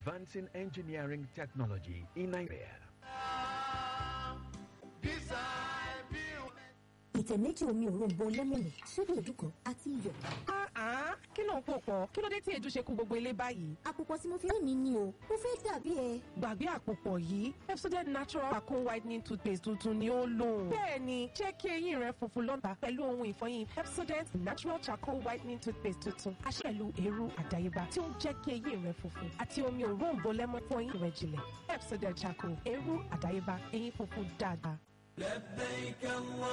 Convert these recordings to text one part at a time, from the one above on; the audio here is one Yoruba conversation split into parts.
advancing engineering technology in Nigeria. ìtẹ̀ méjì omi òróǹbó lẹ́mọ̀nì sódò òdù kan àti iyọ̀. Ah, kí ló ń pò pọ̀? Kí ló dé tí èdè ṣe kú gbogbo ilé báyìí? àpòpọ̀ tí mo fi ń mi ni o mo fẹ́ dàbí ẹ. Gbàgbé àpòpọ̀ yìí, Pepsodent Natural Charcoal Whitening Toothpaste tuntun ni ó lò. Bẹ́ẹ̀ni, jẹ́ kí eyín rẹ funfun lọ́ta pẹ̀lú ohun ìfọyín Pepsodent Natural Charcoal Whitening Toothpaste tuntun. A ṣe pẹ̀lú eérú àdáyébá tí ó ń jẹ́ kí eyín rẹ funfun àti omi òróǹbó lẹ́mọ́ fún eyín rẹ jinlẹ̀. Pepsodent Charcoal, eérú àdáyébá, eyín funfun dáadáa. لبيك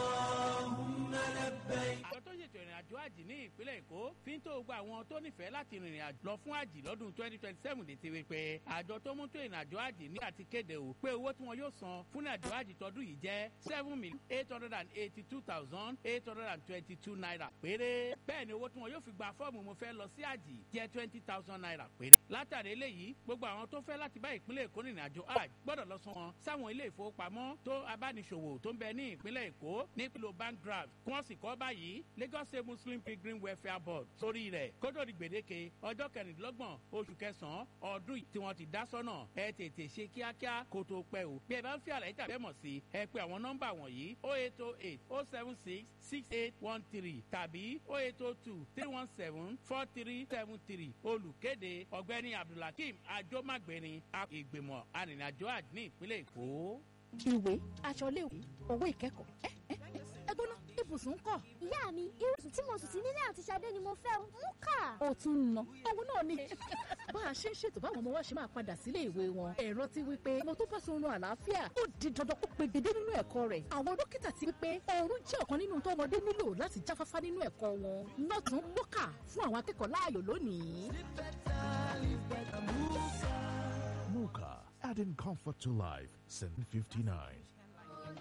اللهم لبيك. àjọ tó ṣètò ìrìn àjò àjì ní ìpínlẹ̀ èkó fi ń tó gba àwọn tó nífẹ̀ẹ́ láti rìnrìn àjò lọ fún àjì lọ́dún twenty twenty seven lè ti rí pé àjọ tó mú tó ìrìn àjò àjì ní àti kéde o pé owó tí wọn yóò san fún àjò àjì tọdún yìí jẹ́ seven million eight hundred and eighty two thousand eight hundred and twenty two naira péré bẹ́ẹ̀ ni owó tí wọn yóò fi gba fọ́ọ̀mù mo fẹ́ lọ sí àjì jẹ́ twenty thousand naira péré látàrí eléyìí gbogbo àwọn tó fẹ́ láti bá ìpínlẹ̀ èkó rìnrìn àjò àjì gbọ́dọ̀ lọ san wọn sáwọn ilé ìfowópamọ́ tó abániṣòwò tó ń bẹ ní ìpínlẹ̀ èkó nípìnlẹ̀ bank draft kí wọ́n sì kọ́ báyìí lagos state muslim pilgrim welfare board sórí rẹ̀ kótó di gbèdéke ọjọ́ kẹrìndínlọ́gbọ̀n oṣù kẹsàn-án ọdún yìí tí wọ́n ti dá sọ́nà ẹ tètè ṣe kíákíá kó tó pẹ́ o bí ẹ bá ń fi àlàyé tàbí ẹ̀mọ̀ sí ẹ pé àwọn nọ́mbà wọ̀nyí o eight o eight o seven six six eight one three tàbí o eight o two three one seven four three seven three olùkéde ọ̀gbẹ́ni abdulhakeem ajomagbeni ìgbìmọ̀ arìnrìnàjò àjò ní ìpínlẹ̀ èkó. ìwé aṣọ iléèwé owó ìkẹ́kọ̀ọ́ ẹ ẹ ẹ gbóná ibùsùn ń kọ́. ìyá mi irúsùn tí mo sùn sí nílé àti Ṣadé ni mo fẹ́ mú kà. ó tún ń ná owó náà ni. bá a ṣe ń ṣètò báwọn ọmọ wa ṣe máa padà sílé ìwé wọn ẹ̀rọ ti wí pé mo tó bá sunrun àlàáfíà ó di dandan kó pegedé nínú ẹ̀kọ́ rẹ̀ àwọn dókítà ti wí pé oorun jẹ́ ọ̀kan nínú tó ọmọdé nílò láti jáfáfá nínú ẹ̀kọ́ wọn nọ́ọ̀tún mọ́kà fún àwọn akẹ́kọ̀ọ́ láàyò lónìí. Muka, adding comfort to life since 59.